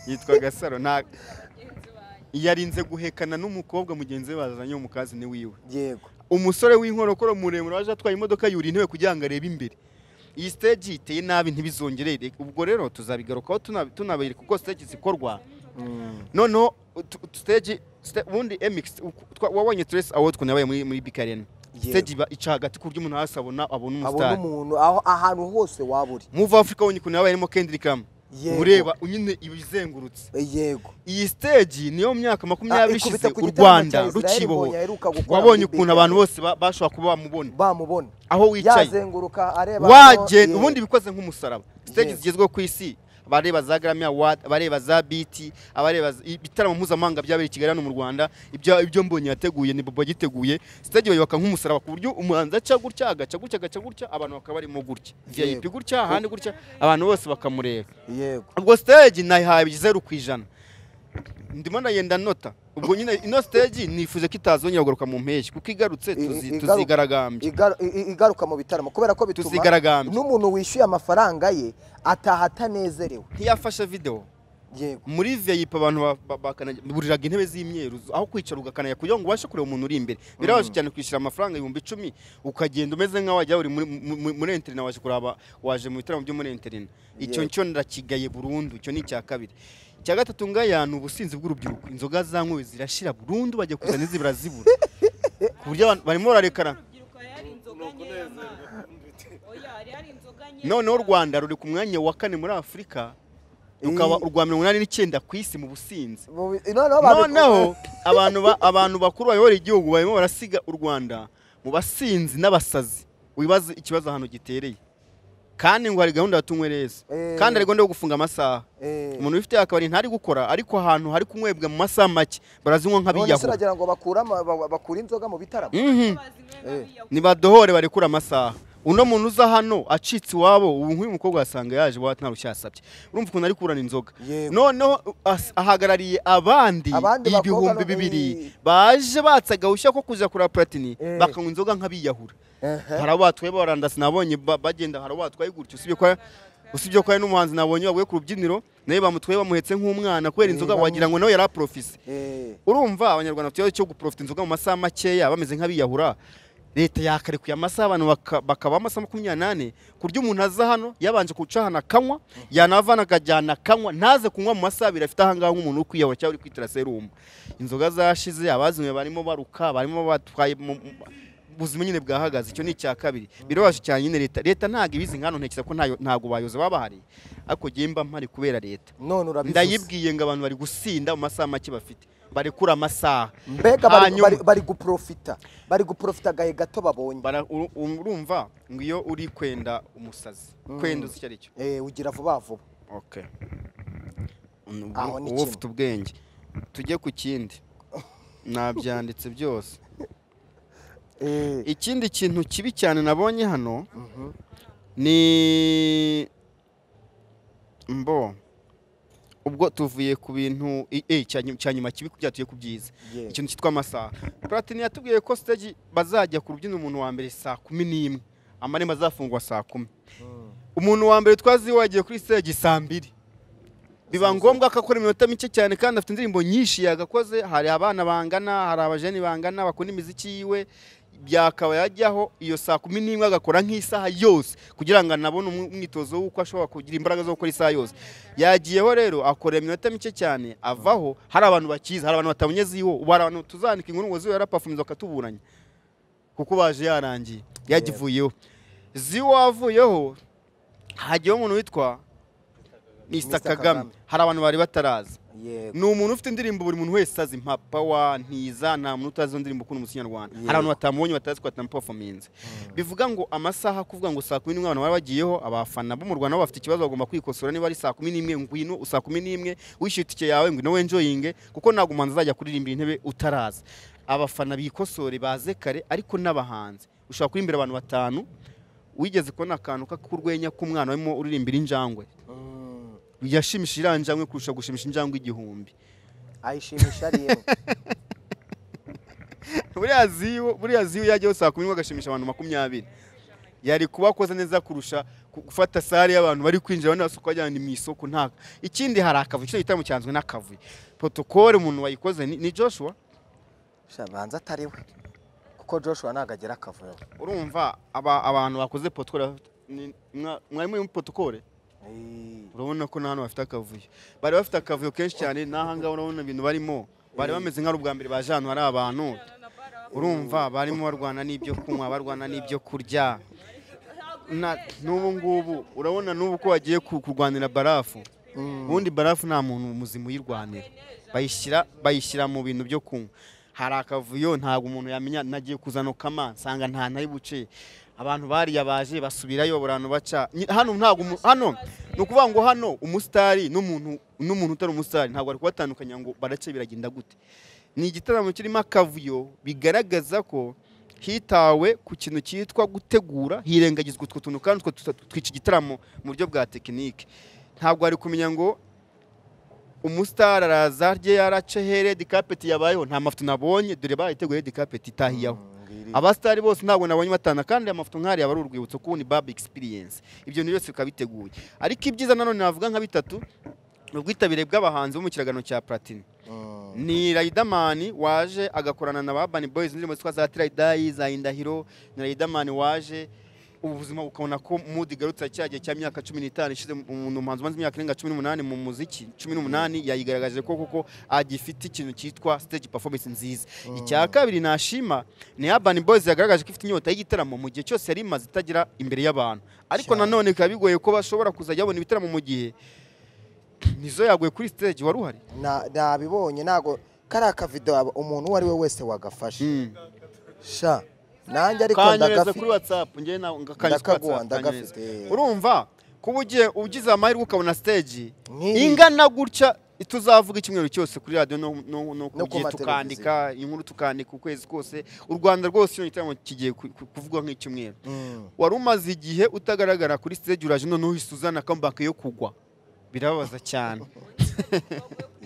yitwa gasaro nta yarinze guhekana n'umukobwa mugenzi we bazanye wo mu kazi ni wiwe yego umusore w'inkorokoro muremure waje atwaye imodoka yuriye intebe kugira ngo arebe imbere iyi siteji iteye nabi ntibizongerere ubwo rero tuzabigarukaho tuna- tunabereka uko siteji zikorwa Mm, noneho tu- tu- stage sta- ubundi emix wabonye trace award ukuntu yabaye muri muri big arena Yego. stage iba ica hagati ku buryo umuntu hasi abona abona abona umusitari umuntu aho ahantu hose waba uri move africa wonye ukuntu yabaye harimo kendrick lam Yego. ureba nyine iba izengurutse Eh, yego iyi stage niyo mu myaka Ah, makumyabiri ikubita ishize ku u gitaramo rwanda cya Israel rukiboho Mbonyi aheruka gukora wabonye muri Big ukuntu abantu Arena. bose ba- bashobora kuba bamubona bamubona aho wicaye yazenguruka areba waje hano, ubundi bikoze nk'umusaraba stage Yes. zigezweho ku isi abareba za Grammy Award abareba za BT abareba z- ibitaramo mpuzamahanga byabereye i Kigali hano mu Rwanda ibyo ibyo mbonye yateguye ni Bobo yiteguye stage bayubaka nk'umusaraba ku buryo umuhanzi aca gutya agaca gutya agaca gutya abantu bakaba barimo gutya Yego. VIP gutya ahandi gutya abantu bose bakamureba yego. yego ubwo stage nayihaye zeru ku ijana ndimo nagenda nota ubwo nyine ino stage nifuje ko itazongera kugaruka mu mpeshyi kuko igarutse I- i- tuzi- igaruka- tuzigaragambya Igaru- i- i- igaruka mu bitaramo kubera ko bituma Tuzigaragambya. n'umuntu wishyuye amafaranga ye ataha atanezerewe ntiyafashe video yego muri VIP abantu ba- ba- bakana- buriraga intebe z'imyeru aho kwicara ugakanaya kugira ngo ubashe kureba umuntu uri imbere birabaje cyane kwishyura amafaranga ibihumbi icumi ukagenda umeze nk'aho wajya uri muri- mu- mu- muri enterina waje kuraba waje mu bitaramo byo muri enterina icyo Yego. cyo ndakigaye burundu icyo ni icya kabiri icya gatatu ngaya ni ubusinzi bw'urubyiruko inzoga zanywe zirashira burundu bajya kuzana izibura zibura ku buryo abantu barimo bararekana noneho u rwanda ruri ku mwanya wa kane muri afurika rukaba Eh. urwa mirongo inani n'icyenda ku isi mu businzi Mu bi- noneho babiku- noneho abantu ba- abantu bakuru bayobora igihugu barimo barasiga u rwanda mu basinzi n'abasazi wibaze ikibazo ahantu gitereye kandi ngo hari gahunda ya tunywereza Eh. kandi hari gahunda yo gufunga amasaha Eh. umuntu ufite akabari ntari gukora ariko ahantu hari kunywebwa mu masaha make barazinywa none se nk'abiyahura uragira ngo bakura ama- ba- bakura inzoga mu bitaramo Mhm. Eh. nibadohore barekura amasaha uno muntu uza hano acitse iwabo ubu nk'uyu mukobwa wasanga yaje iwacu nta rushya yasabye urumva ukuntu ari kurana inzoga Yego. noneho as- ahagarariye abandi Abandi bakobwa ibihumbi no- bibiri eh. baje batse agahushya ko kuza kureba platini Eh. bakanywa inzoga nk'abiyahura Ehe. hari abo batwaye barandasi nabonye ba- bagenda hari abo batwaye gutyo usibye ko usibye ko hari n'umuhanzi nabonye waguye ku rubyiniro nawe bamutwaye bamuhetse nk'umwana kubera Eh, inzoga bamu- wagira ngo nawe yari aprofise Eh, urumva abanyarwanda bafite ikibazo cyo guprofita inzoga mu masaha makeya bameze nk'abiyahura leta yakarekuye amasaha abantu baka- bakaba amasaha makumyabiri n'ane ku buryo umuntu aza hano yabanje guca hano akanywa yanava hano akajyana akanywa ntaze kunywa mu masaha abiri afite ahangaha nk'umuntu uri kwiyahura cyangwa uri kwitera serumu inzoga zashize abazinywe barimo baruka barimo batwaye mu- mu- ubuzima nyine bwahagaze icyo ni icya kabiri birabaje cyane nyine leta leta ntabwo ibizi nkano ntekereza ko ntayo- ntabwo bayoze baba bahari ariko ngewe mba mpari kubera leta none urabivuze ndayibwiye ngo abantu bari gusinda mu masaha make bafite barekura amasaha mbega bari- Hanyuma- bari- bari guprofita bari guprofita agahe gato babonye bara- uru- urumva ngo iyo uri kwenda umusazi Mm. kwenda uzi icyo ari cyo Eh, ugira vuba vuba okay Aho ni uba kimwe. ufite ubwenge tujye ku kindi nabyanditse byose Eh, ikindi kintu kibi cyane nabonye hano mhm. ni mbo ubwo tuvuye ku bintu i- eh, cya nyu- cya nyuma kibi kubyatuye ku byiza Yeah. ikintu cyitwa amasaha platini yatubwiye ko stage bazajya ku rubyiniro umuntu wa mbere saa kumi n'imwe amarembo azafungwa saa kumi umuntu wa mbere twazi wagiye kuri stage saa mbiri biba ngombwa ko akora iminota mike cyane kandi afite indirimbo nyinshi yagakoze hari abana bangana hari abajeni bangana bakunda imiziki yiwe byakaba yajyaho iyo saa kumi n'imwe agakora nk'isaha yose kugira ngo anabone umw- umwitozo w'uko ashobora kugira imbaraga zo gukora isaha yose yagiyeho rero akorera iminota mike cyane avaho hari abantu bakiza hari abantu batabonye ziho ubu hari abantu tuzanika inkuru ngo ziho yarapafumiza akatuburanya kuko baje yarangiye yagivuyeho ziwo avuyeho hajyaho umuntu witwa Mr. Kagame hari abantu bari bataraza ni umuntu ufite indirimbo buri muntu wese azi nka pawa ntiza nta muntu utazi izo ndirimbo ukunda umuziki nyarwanda hari abantu batamubonye batazi ko atamupafominze bivuga ngo amasaha kuvuga ngo saa kumi n'imwe abantu baba bagiyeho abafana bo mu rwanda bo bafite ikibazo bagomba kwikosora niba ari saa kumi n'imwe ngwino saa kumi n'imwe wishyuye itike yawe ngwino wenjoyinge kuko ntabwo umuhanzi azajya kuririmbira intebe utaraza abafana bikosore baze kare ariko n'abahanzi ushobora kurimbira abantu batanu wigeze kubona akantu k'urwenya k'umwana urimo uririmbira injangwe yashimishije iriya njangwe kurusha gushimisha injangwe igihumbi ayishimisha ari imwe buriya ziyo buriya ziyo yajyaho saa kumi n'imwe agashimisha abantu makumyabiri yari kuba akoze neza kurusha ku- gufata sare y'abantu bari kwinjira abandi basuka bajyana mu isoko nta ikindi hari akavuyo icyo gitaramo cyanzwe n'akavuyo protokole umuntu wayikoze ni, ni joshua Sha, banza atari we kuko joshua ntabwo agira akavuyo urumva aba, abantu bakoze protokole ni- mwa- mwari muri protokole urabona ko nta hantu bafite akavuyo bari bafite akavuyo kenshi cyane n'ahangaha urabona ibintu barimo bari bameze nk'aho ari ubwa mbere baje ahantu hari abantu urumva barimo barwana n'ibyo kunywa barwana n'ibyo kurya Na- n'ubu ngubu urabona n'ubu ko bagiye ku- kurwanira barafu ubundi barafu nta muntu muzima uyirwanira bayishyira bayishyira mu bintu byo kunywa hari akavuyo ntabwo umuntu yamenya nagiye kuzana kama nsanga nta ntari buce abantu bariya baje basubirayo abantu baca Nyi- hano ntabwo umu- hano ni ukuvuga ngo hano umusitari n'umuntu n'umuntu utari umusitari ntabwo bari kubatandukanya ngo barace biragenda gute ni igitaramo kirimo akavuyo bigaragaza ko hitawe ku kintu cyitwa gutegura hirengagizwa utwo tuntu kandi utwo tuta- twica igitaramo mu buryo bwa tekinike ntabwo wari kumenya ngo umusitari araza rye yarace here dikapeti yabayeho nta mafoto nabonye dore barayiteguye dikapeti itahiyaho abasitari bose ntabwo nabonye batana kandi amafoto nk'ariya aba ari urwibutso kuko ni babu egisipiriyensi ibyo bintu byose bikaba biteguye ariko ibyiza nanone navuga nka bitatu ni ubwitabire bw'abahanzi bo mu kiragano cya platini ni Riderman waje agakorana na Urban Boys indirimbo zitwa za Tirayidayi za Indahiro ni Riderman waje ubuzima bukabona ko mood igarutse cya gihe cya myaka cumi n'itanu ishize umuntu umuhanzi umaze imyaka irenga cumi n'umunani mu muziki cumi n'umunani yayigaragaje ko kuko agifite ikintu cyitwa stage performance nziza icya kabiri nashima ni Urban Boys yagaragaje ko ifite inyota y'igitaramo mu gihe cyose yari imaze itagira imbere y'abantu ariko Cyane. nanone bikaba bigoye ko bashobora kuzajya babona ibitaramo mu gihe nizo yaguye kuri stage wari uhari Na- nabibonye ntabwo kariya akavido aba- umuntu uwo ari we wese wagafashe Mm. sha nanjye ariko kanyereza kuri ndagafite whatsapp njye na kanyereza kuri Ndakaguha, whatsapp ndagafite. kanyereza. urumva kuba ugiye ugize amahirwe ukabona stage Nk'iyi. ingana gutya tuzavuga icyumweru cyose kuri radiyo no, no, No no, no ku gihe mateleviziyo. tukandika inkuru tukandika ukwezi kose u rwanda rwose iyo gitaramo kigiye ku- ku- kuvugwa nk'icyumweru Mm. wari umaze igihe utagaragara kuri stage uraje noneho uhise uzana comeback yo kugwa birababaza cyane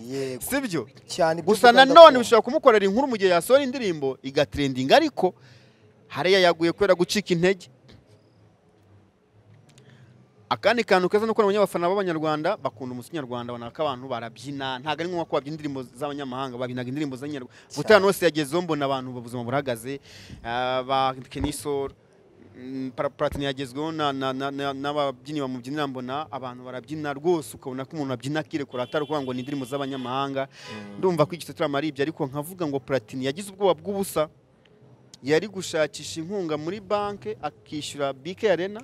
yego sibyo cyane ibyo gusa uvuga nanone ndakumva. bishobora kumukorera inkuru mu gihe yasohora indirimbo igatrendinga ariko hariya yaguye kubera gucika intege akandi kantu keza ni uko nabonye abafana b'abanyarwanda bakunda umusi nyarwanda babona ko abantu barabyina ntabwo ari ngombwa ko babyina indirimbo z'abanyamahanga babinaga indirimbo z'abanyarwanda ubutaha hose yagezeho mbona abantu ubuzima burahagaze ah, ba kenisoro paratini yagezweho na- na- na- na- n'ababyinnyi bamubyinira mbona abantu barabyina rwose ukabona ko umuntu abyina akirekura atari ukuvuga ngo ni indirimbo z'abanyamahanga ndumva ko igitoto ari ibyo ariko nkavuga ngo platini yagize ubwoba bw'ubusa yari gushakisha inkunga muri banki akishyura bike arena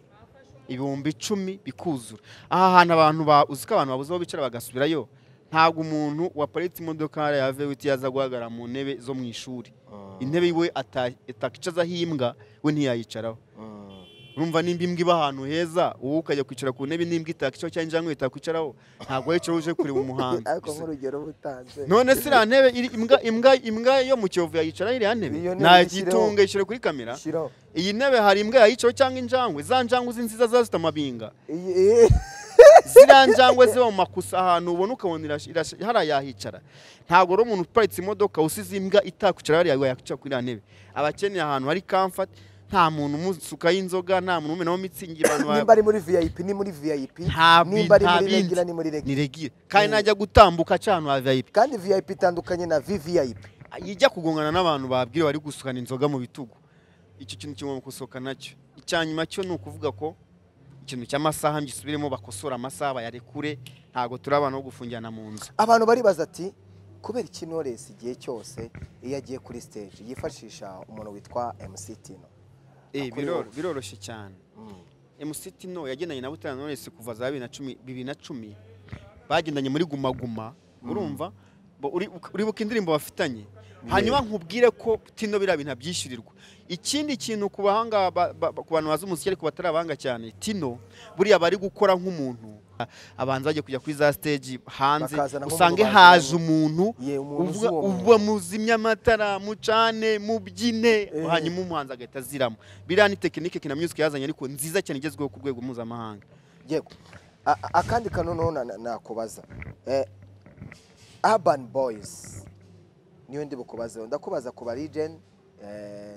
ibihumbi icumi bikuzura aha hantu abantu ba- uzi ko abantu babuze aho bicara bagasubirayo ntabwo umuntu waparitse imodoka hariya ya vewiti yaza guhagarara mu ntebe zo mu ishuri intebe iwe atakicazaho imbwa we ntiyayicaraho urumva nimba imbwa iba ahantu heza wowe ukajya kwicara ku ntebe n'imbwa itakicaho cyangwa injangwe itakwicaraho ntabwo wicaraho uje kureba umuhanzi ariko nk'urugero uba utanze none se iriya ntebe iri- imbwa imbwa imbwa yo mu kiyovu yayicaraho iriya ntebe Iyo ntebe nayitunga yishyire kuri kamera Shiraho. iyi ntebe hari imbwa yayicaraho cyangwa injangwe za njangwe uzi nziza ziba zifite amabinga Iyi- iyi- ziriya njangwe ziba mu makusa ahantu ubona ukabona irash- irash- hariya yahicara ntabwo ari umuntu uparitse imodoka usize imbwa itakwicara hariya yakwicara kuri iriya ntebe aba akeneye ahantu hari comfort nta muntu umusukaho inzoga nta muntu umenaho mitsingi abantu ba- nimba ari muri vip ni muri vip nta bi- nimba ari nta muri bindi. regina ni muri ni regina regire kandi najya gutambuka aca ahantu ha vip kandi vip itandukanye na vvip yijya kugongana n'abantu babwira bari gusukana inzoga mu bitugu icyo kintu kigomba gusohoka nacyo icya nyuma cyo ni ukuvuga ko ikintu cy'amasaha ngisubiremo bakosora amasaha bayarekure ntabwo turi abantu bo gufungirana mu nzu abantu baribaza ati kubera iki knowless igihe cyose iyo agiye kuri stage yifashisha umuntu witwa mc tino Eh, Akora biroro- iwawe. biroroshye cyane MC Tino yagendanye na Butera Knowless kuva za bibiri na cumi bibiri na cumi bagendanye muri Guma Guma urumva Bo- uri- uribuka indirimbo bafitanye hanyuma nkubwire ko Tino biriya bintu abyishyurirwa ikindi kintu ku bahanga ba- ba- ba- ku bantu bazi umuziki ariko batari abahanga cyane Tino buriya bari gukora nk'umuntu abanza bajya kujya kuri za stage hanze Bakazana nk'umuntu usange haje baziranye. umuntu ye umuntu uzi uvuga uwo uba muntu muzimya amatara mucane mubyine Eh. hanyuma umuhanzi agahita aziramo biriya ni tekinike kina music yazanye ariko nziza cyane igezweho ku rwego mpuzamahanga yego A- a- akandi kantu noneho na- na- nakubaza Eh, urban boys niyo ndi bukubazeho ndakubaza ku barigeni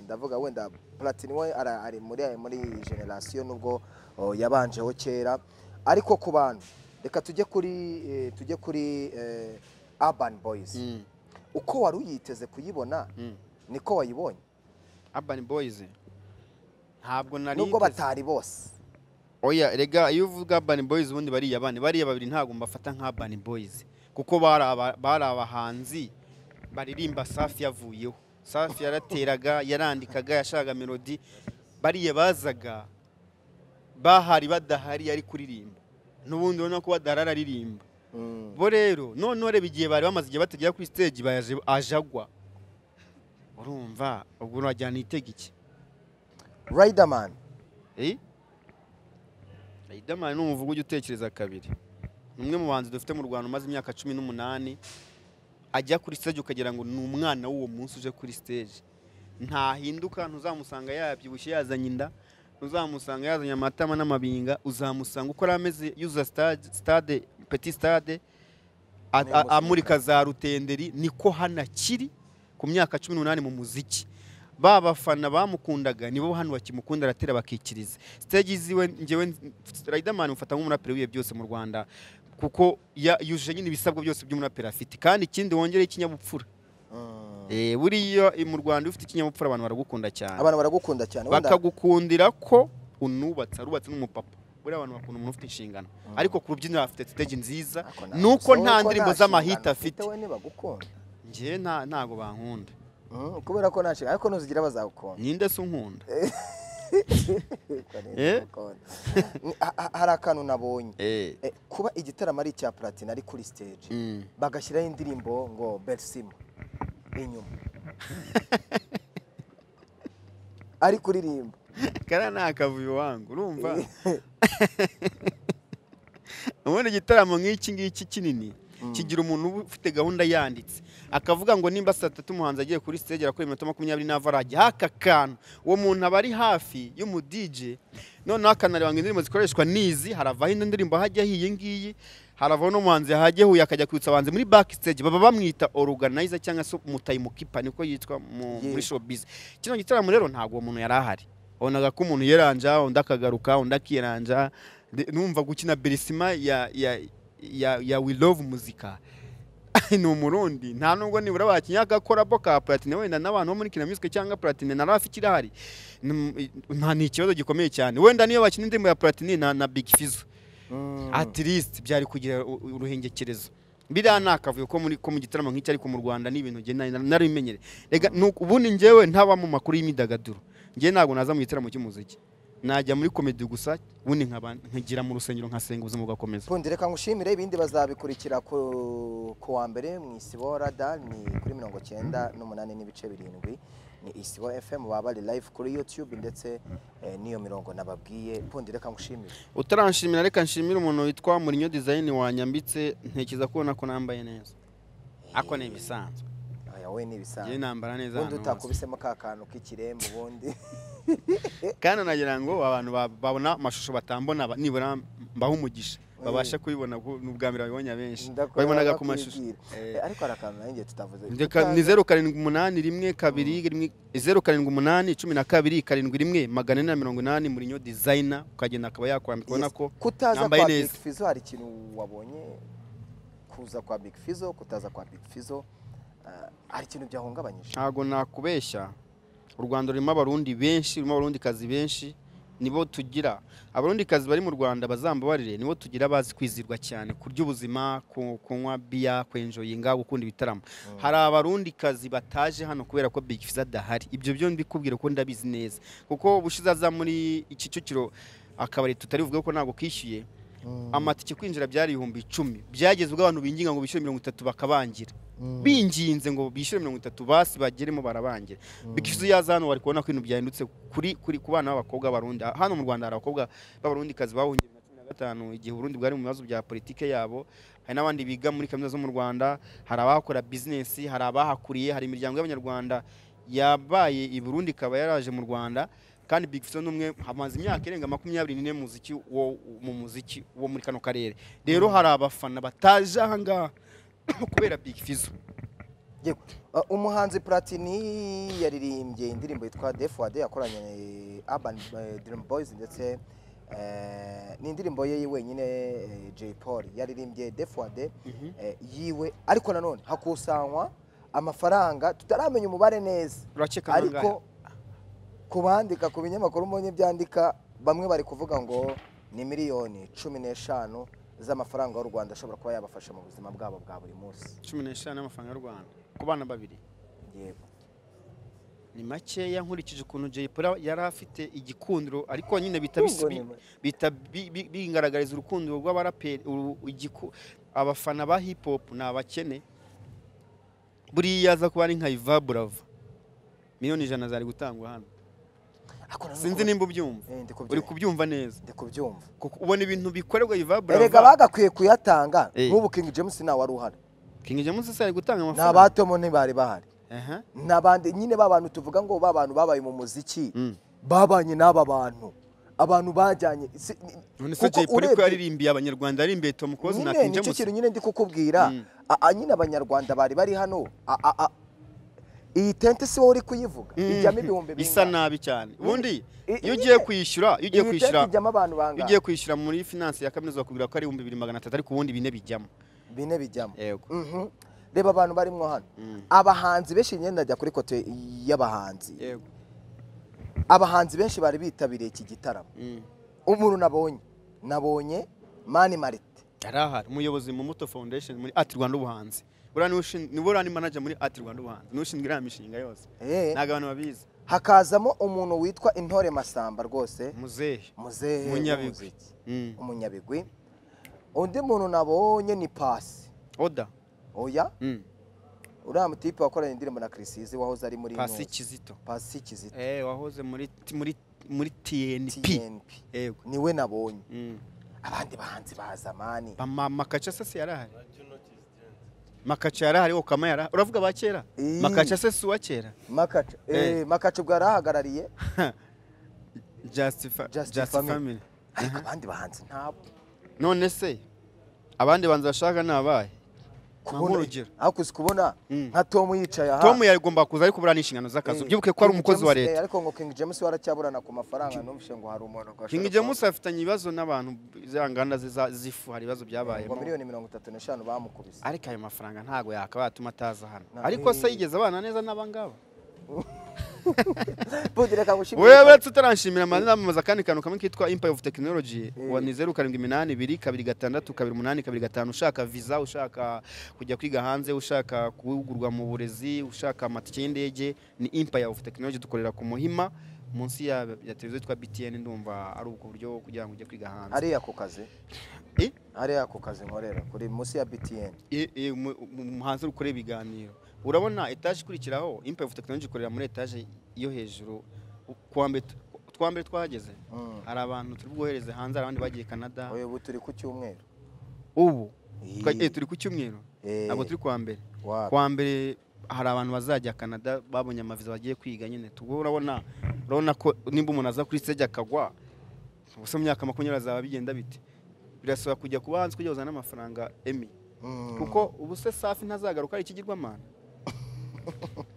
ndavuga wenda platini we ara- ari muri muri iyi generasiyo nubwo oh, yabanjeho kera ariko ku bantu reka tujye kuri eh, tujye kuri eh, urban boys uko wari uyiteze kuyibona Mm. niko wayibonye urban boys ntabwo nari nubwo niteze- batari bose oya rega iyo uvuga urban boys ubundi bariya bane bariya babiri ntabwo mbafata nka urban boys kuko bari aba- bari abahanzi baririmba safi yavuyeho safi yarateraga yarandikaga yashakaga melodi bariya bazaga bahari badahari yari kuririmba n'ubundi urabona ko badahari aririmba Mm. bo rero noneho reba igihe bari bamaze igihe batagera kuri stage baje ajagwa urumva ubwo urajyana itega iki Riderman Eh? Riderman ni umuvugo ujya utekereza kabiri ni umwe mu bahanzi dufite mu rwanda umaze imyaka cumi n'umunani ajya kuri stage ukagira ngo ni umwana w'uwo munsi uje kuri stage ntahinduka ntuzamusanga yabyibushye yazanye inda ntuzamusanga yazanye amatama n'amabinga uzamusanga uko yari ameze yuza stade, stade petit stade a- a- amurika za rutenderi niko hano akiri ku myaka cumi n'umunani mu muziki ba bafana bamukundaga nibo hano bakimukunda aratera bakikiriza stage ziwe ngewe Riderman mfata nk'umuraperi wiye byose mu Rwanda kuko ya- yujuje nyine ibisabwa byose by'umuraperi afite kandi ikindi wongere ikinyabupfura Mm. eh buriya mu Rwanda iyo ufite ikinyabupfura abantu baragukunda cyane abantu baragukunda cyane wenda- bakagukundira ko unubatse arubatse n'umupapa buriya abantu bakunda umuntu ufite inshingano ariko ku rubyiniro afite stage nziza Ako nta- nuko so nta uko ndirimbo nta z'amahita nshingano afite we ntibagukunda njyewe nta- ntago bankunda Mm, kubera ko nta nshingano ariko nuzigira bazagukunda ninde se unkunda Ariko neza Eh? bagukunda. Ni- ha- ha- hari akantu nabonye eh Eh, kuba igitaramo ari icya platini ari kuri stage mm. bagashyiraho indirimbo ngo bersimo inyuma ari kuririmba kariya ni akavuyo wangu urumva ubundi igitaramo nk'iki ngiki kinini kigira umuntu uba ufite gahunda yanditse akavuga ngo nimba saa tatu umuhanzi agiye kuri stage arakora iminota makumyabiri n'avarage haka kantu uwo muntu aba ari hafi y'umudije noneho akanareba ngo indirimbo zikoreshwa nizi haravaho indi ndirimbo hajya hiyi ngiyi haravaho n'umuhanzi hajya huye akajya kwitsa abahanzi muri back stage baba bamwita organizer cyangwa se umutayimukipa niko yitwa mu- Yego. muri showbiz kino gitaramo rero ntabwo uwo muntu yari ahari wabonaga ko umuntu yeranja undi akagaruka undi akiranja De- numva gukina berisima ya ya ya, ya we love muzika ni umurundi nta nubwo nibura bakinyaka korabo ka platine wenda n'abantu bo muri kina music cyangwa platine na rafi kirahari Ni- nta ni ikibazo gikomeye cyane wenda niyo bakina indirimbo ya platine na, na big fizo Mm. at least byari kugira u- u- uruhengekerezo biriya ni akavuyo ko muri ko mu gitaramo nk'iki ariko mu rwanda ni ibintu njye nari- narabimenyere rega ni uku- ubundi njyewe ntaba mu makuru y'imyidagaduro njye ntabwo naza mu gitaramo cy'umuziki najya muri komedi gusa ubundi nkaba nkigira mu rusengero nkasenga ubuzima bugakomeza Fundi reka ngushimire ibindi bazabikurikira ku ku wa mbere mu isibo rada ni kuri mirongo cyenda n'umunani n'ibice birindwi ni isibo fm baba bari live kuri youtube ndetse eh, n'iyo mirongo nababwiye Fundi reka ngushimire utaranshimira reka nshimira umuntu witwa murinyo dizayini wanyambitse ntekereza kubona ko nambaye neza ako ni ibisanzwe aya we ni njye ibisanzwe nambara neza ubundi ahantu hose. utakubisemo ka kantu k'ikiremba ubundi kandi nagira ngo abantu ba- babona amashusho batambona ba- nibura mbaho umugisha babasha kubibona kuko ni ubwa mbere babibonye abenshi Ndakora babibonaga ku bakwibwira. mashusho Eh, Eh, ariko hari akantu nanjye tutavuze Ndeka- ni zeru karindwi umunani rimwe kabiri rimwe zeru karindwi umunani cumi na kabiri karindwi rimwe magana ane na mirongo inani murinyo dizayina ukagenda akaba yakwambika ubona Yes. ko kutaza yambaye kwa Big neza. Fizzo hari ikintu wabonye kuza kwa Big Fizzo kutaza kwa Big Fizzo ah, hari ikintu byahungabanyije ntabwo nakubeshya u rwanda rurimo abarundi benshi rurimo abarundikazi benshi nibo tugira abarundikazi bari mu rwanda bazambabarire nibo tugira abazi kwizirwa cyane kurya ubuzima ku- kunywa biya kwenjoyinga gukunda ibitaramo hari abarundikazi bataje hano kubera ko Big Fizzo adahari ibyo byo mbikubwira ko ndabizi neza kuko bushize aza muri iki Kicukiro akabari tutari buvuge ko ntabwo kishyuye amatike kwinjira byari ibihumbi icumi byageze ubwo abantu binginga ngo bishyure mirongo itatu bakabangira binginze ngo bishyure mirongo itatu basi bageremo barabangira bikizu yaza hano bari kubona ko ibintu byahindutse kuri kuri ku bana b'abakobwa b'abarundi hano mu rwanda hari abakobwa b'abarundikazi bahungiye mu cumi na gatanu igihe uburundi bwari mu bibazo bya politike yabo hari n'abandi biga muri kaminuza zo mu rwanda hari abahakora bizinesi hari abahakuriye hari imiryango y'abanyarwanda yabaye i burundi ikaba yaraje mu rwanda kandi Big Fizzo ni umwe hamaze imyaka irenga makumyabiri n'ine mu muziki wo mu muziki wo muri kano karere rero hari abafana bataje aha ngaha kubera Big Fizzo Yewe. Ah, umuhanzi Platini yaririmbye indirimbo yitwa Defuade yakoranye na Urban eh, Dream Boys ndetse eh, ni indirimbo ye wenyine eh, Jay Paul yaririmbye Defuade eh, yiwe ariko nanone hakusanywa amafaranga tutaramenya umubare neza urakeka ariko ku bandika ku binyamakuru mbonye byandika bamwe bari kuvuga ngo ni miliyoni cumi n'eshanu z'amafaranga y'u rwanda ashobora kuba yabafasha mu buzima bwabo bwa buri munsi cumi n'eshanu y'amafaranga y'u rwanda ku bana babiri yego ni makeya nkurikije ukuntu Jay Polly yari afite igikundiro ariko nyine bita bisi- bi- Ubwo ni- bita bi- bi- bingaragariza urukundo rw'abaraperi uru- igiku- abafana ba hip hop ni abakene buriya aza kuba ari nka Iva Bravo miliyoni ijana zari gutangwa hano Ariko nanone sinzi ku- nimba ubyumva Eh, ndi kubyumva. uri kubyumva neza ndi kubyumva kuko ubona ibintu bikorerwa Iva erega Bravo bagakwiye kuyatanga Eh. nk'ubu king james ntawe wari uhari King James se ari gutanga n'aba amafaranga tomo ntibari bahari Aha. n'abandi nyine ba bantu tuvuga ngo ba bantu babaye mu muziki Mm. babanye n'aba bantu abantu bajyanye si- ni- none se kuko Jay Polly ko urebye- yaririmbiye abanyarwanda yaririmbiye Tom Close na nyine King nicyo James kintu nyine ndi kukubwira Mm. A- a- nyine abanyarwanda bari bari hano a- a- a- iyi tente si wowe uri kuyivuga ijyamo ibihumbi isa bingahe? nabi cyane ubundi I- iyo i- ugiye nyine. kwishyura iyo ugiye Iyi tente kwishyura ijyamo abantu iyo bangahe ugiye kwishyura muri finance ya kaminuza bakubwira ko ari ibihumbi bibiri magana atatu ariko ubundi bine bijyamo bine bijyamo yego Mhm. reba abantu barimo hano Mm. abahanzi benshi imyenda ajya kuri kote y'abahanzi yego abahanzi benshi bari bitabiriye iki gitaramo Mm. umuntu nabonye nabonye mani marite yari ahari umuyobozi mu muto foundation muri ati rwanda ubuhanzi buriya niwe ushin- niwe uriya ni manager muri ati rwanda ubuhanzi niwe ushinzwe iriya mishinga yose Eh, ntabwo abantu babizi hakazamo umuntu witwa intore masamba rwose muzehe muzehe Munyabigwi. w'umuziki. Mm. umunyabigwi undi muntu nabonye ni pasi oda oya Mm. uriya mutipe wakoranye indirimbo na kirisizi wahoze ari muri pasi Intore. kizito pasi kizito eh wahoze muri muri muri TNP TNP yego niwe nabonye Mm. abandi bahanzi bazamani Mama- makaca se si yarahari makaca yarahari okama yarahari uravuga ba kera Ii. makaca se si uwa kera makacu Eh. eh, makacu bwari ahagarariye Just Fa- Just Just Family. Family. ariko abandi bahanzi ntabwo none se abandi banzi bashaka ni abahe kubona urugero. ariko uzi kubona Mm. nka tom yicaye aha tom yagomba kuza ariko buriya ni inshingano Eh, z'akazi ubyibuke ko ari King umukozi wa James, eh, leta ariko ngo king james waracyaburana ku mafaranga numvise ngo hari umuntu ngo king ashobora james kuba- afitanye ibibazo n'abantu za nganda ze za- z'ifu hari ibibazo ngo byabayemo miliyoni mirongo itatu n'eshanu bamukubise ariko ayo mafaranga ntabwo yakaba yatuma ataza hano Na- ariko se yigeze abana neza n'abangaba Budi, reka ngushimire. wewe tutaranshimira amazina amamaza akandi kantu kamwe kitwa Empire of Technology Eh. wa ni zeru karindwi iminani ibiri kabiri gatandatu kabiri umunani kabiri gatanu ushaka visa ushaka kujya kwiga hanze ushaka guhugurwa mu burezi ushaka amatike y'indege ni Empire of Technology dukorera ku Muhima munsi ya, ya televiziyo yitwa BTN ndumva ari ubwo buryo kugira ngo ujye kwiga hanze hariya ku kazi Eh? hariya ku kazi nkorera kuri munsi ya btn E- e, mu- mu- mu- hanze ukore ibiganiro urabona etaje ikurikiraho Empire of Technology ikorera muri etaje yo hejuru kuwa mbere twa mbere twahageze Mm. hari abantu turi bwohereze hanze hari abandi bagiye canada Oya, ubu turi ku cyumweru ubu Iyi. twa- eh, turi ku cyumweru Eh, ntabwo turi kuwa mbere wa- kuwa mbere hari abantu bazajya canada babonye amaviza bagiye kwiga nyine tubwo urabona urabona ko nimba umuntu aza kuri stage akagwa ubuse mu myaka makumyabiri azaba bigenda bite birasaba kujya ku bahanzi kujya uzana n'amafaranga emi kuko ubu se safi ntazagaruka ari ikigirwamana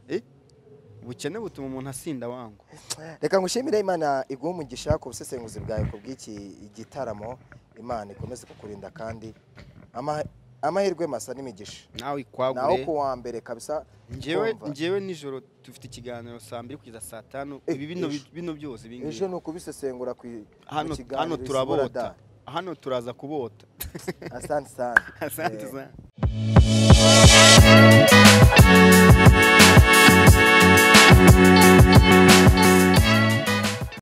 Eh? ubukene butuma umuntu asinda wangu reka ngushimire imana iguhe umugisha ku busesenguzi bwawe ku bw'iki gitaramo imana ikomeze kukurinda kandi ama- amahirwe masa n'imigisha nawe naho ku ikwagure wa mbere kabisa njyewe kumva. njyewe nijoro dufite ikiganiro saa mbiri kugeza saa tanu Eh, ibi bino ejo. bino byose ibi ejo ngibi ni ukubisesengura ku i- ku hano kiganiro hano Isubura da. turabota hano turaza kubota asante sana asante Eh, sana